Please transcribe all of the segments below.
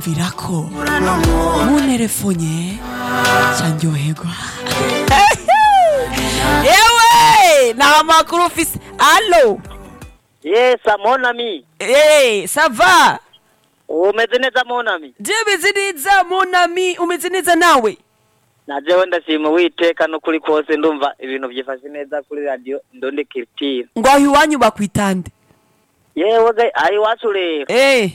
virako munterefonye candyoherwa yewe nta makuru ufise alo Yes, mon ami. Eh, sava Umeze neza mon ami. je umeze neza monami umeze neza nawe Na jewe ndashima witeka no kuri kose ndumva ibintu byifashe neza kuri radio Ndonde Culture. ngwaho iwanyu bakwitande Yewe ga ai wacu rero. Eh,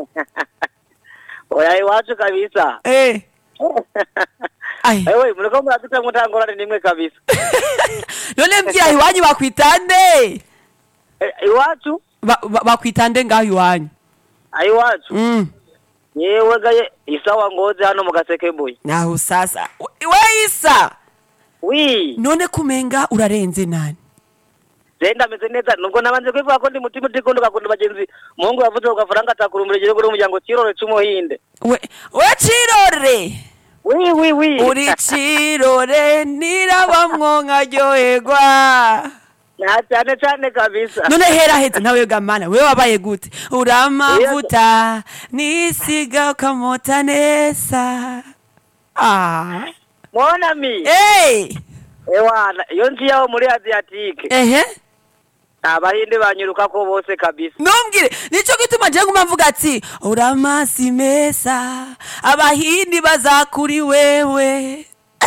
Oya ai wacu kabisa. eh. Ai. Ewe muriko muraduta mutangorane nimwe kabisa. none mbwira iwanyu bakwitande Eh, Iwacu? Ba- ba- bakwitande ngaho iwanyu Ai wacu. Mm. Yewe ga ye- isawa ngoze hano mu gasekebuye. naho sasa We- we isa Wi, none kumenga urarenze nani zenda meze neza nubwo nabanje kwivuga ko ndi mutima utikundi gakunda bagenzi. Mungu yavuze ko gafaranga atakurumbira igihugu n'umuryango kirore c'umuhinde. we we cirore Wi wi wi. uri cirore nirabamwo nkaryoherwa Na cyane cyane kabisa. none hera heze nawe gamana wewe wabaye gute uramavuta nisiga ukamota neza ah. Mona mi. hey. Ewana, iyo nzi yaho muri Adriatique. ehe Abahinde banyuruka ko bose kabisa. ntumbwire nicyo gituma nje nguma mvuga ati uramasi meza abahindi bazakuri wewe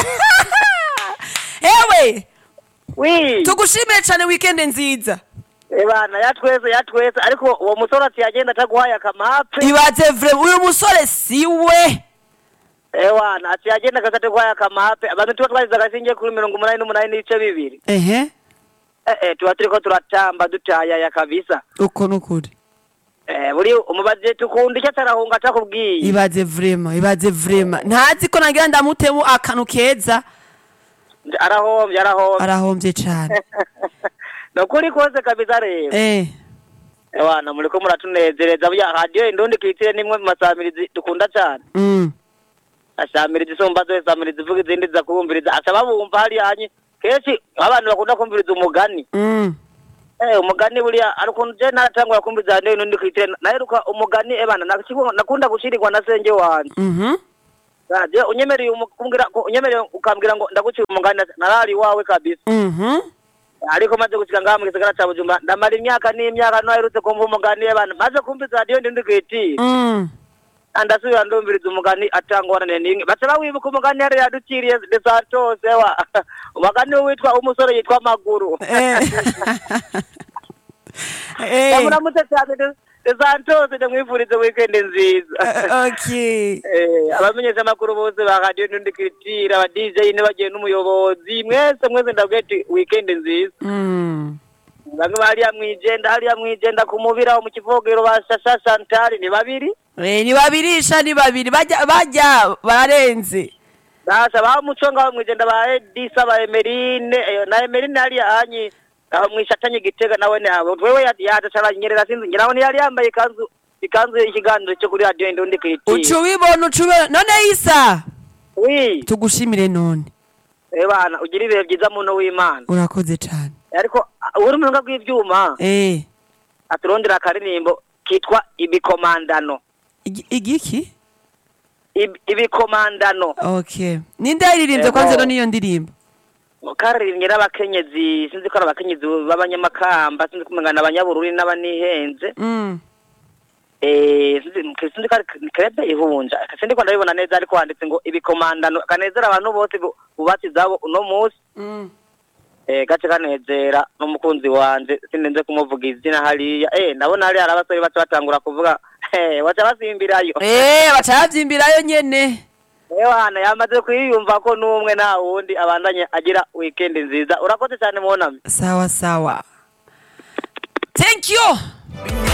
ewe Wi. tugushimire cyane wikende nziza Ebana yatweze yatweze ariko uwo musore ati yagenda ataguhaye akamape. ibaze vre uyu musore siwe Ewana, ati yagenda akataguhaye akamape. Abantu tuba twagize agasinge kuri mirongo umunani n'umunani n'ibice bibiri. ehe Eh eh tuba turiko turatamba dutayaya kabisa. uko nukuri Eh buri umubaje tukunda icyo atarahunga atakubwiye. ibaze vrema ibaze vrema ntazi ko nagira ndamutemu akantu keza Arahombye arahombye. arahombye cyane Nukuri kose kabisa rero. eh Ewana muriko muratunezereza burya radio Indundi Culture nimwe mu masamirizi dukunda cyane. mm. asamiriza isumba zose asamiriza ivuga izindi zizakumviriza asaba bumva hariya hanye kenshi abantu bakunda kumviriza umugani Mm. eh umugani buriya ari ukuntu je naratangura kumviriza hano n'undi kwitire naheruka umugani ebana nakiko nakunda gushirirwa na senge wanje Mhm. je unyemereye umukumbwira ko unyemereye ukambwira ngo ndagucira umugani narari wawe kabisa Mhm. ariko maze gushika ngaha mu gisagara ca Bujumbura ndamara imyaka n'imyaka naherutse kumva umugani ebana maze kumviriza radio n'undi kwitire Mm. andasubira ndumviriza umugani atangorane n'imwe baca wibuka umugani yari yaduciriye de santos ewa umugani witwa umusore yitwa maguru Eh. Eh. bamuramutse cyane de de santos ndamwifurize weekend nziza Eh, okay. Eh, abamenyesha amakuru bose ba radio n'undi kiritira aba DJ bagiye n'umuyobozi mwese mwese ndabwiye ati weekend nziza Mm. bamwe bariya mwijenda hariya mwijenda ku mubira wo mu kivogero ba Shasha Chantal ni babiri Eh, ni babirisha ni babiri bajya bajya barenze Dasha ba muco ngaho mwijenda ba Edisa ba Emerine eh, na Emerine hariya hanyi aho mwishatanye gitega nawe ne abo wewe yadacara nyerera sinzi nyiraho ntiyari yambaye ikanzu ikanzu y'ikiganiro cyo kuri radio Indundi Culture uca ubibona uca ubibona none isa wi tugushimire none eh bana ugira ibihe byiza muntu w'Imana urakoze cyane ariko ah, uri mu runga rw'ivyuma eh aturondera akaririmbo kitwa ibikomandano Igi- igiki Ib- ibikomandano okay ninde yaririmbye Ego. kwanza none iyo ndirimbo karirimbye n'abakenyezi sinzi ko ari abakenyezi b'abanyamakamba sinzi ko umengana abanyabururi n'abanihenze Mm. Eh, sinzi sinzi ko ari krebe ihunja sinzi ko ndabibona neza ariko handitse ngo ibikomandano kanezera abantu bose bu- bubatse izabo uno munsi Mm. eh gace kanezera n'umukunzi wanje sinenze kumuvuga izina hariya eh ndabona hariya hari abasore baca batangura kuvuga eh baca basimbirayo eh baca bavyimbirayo nyene ewana yamaze kwiyumva ko n'umwe nta wundi abandanye agira weekend nziza urakoze cyane mwonami sawa sawa thank you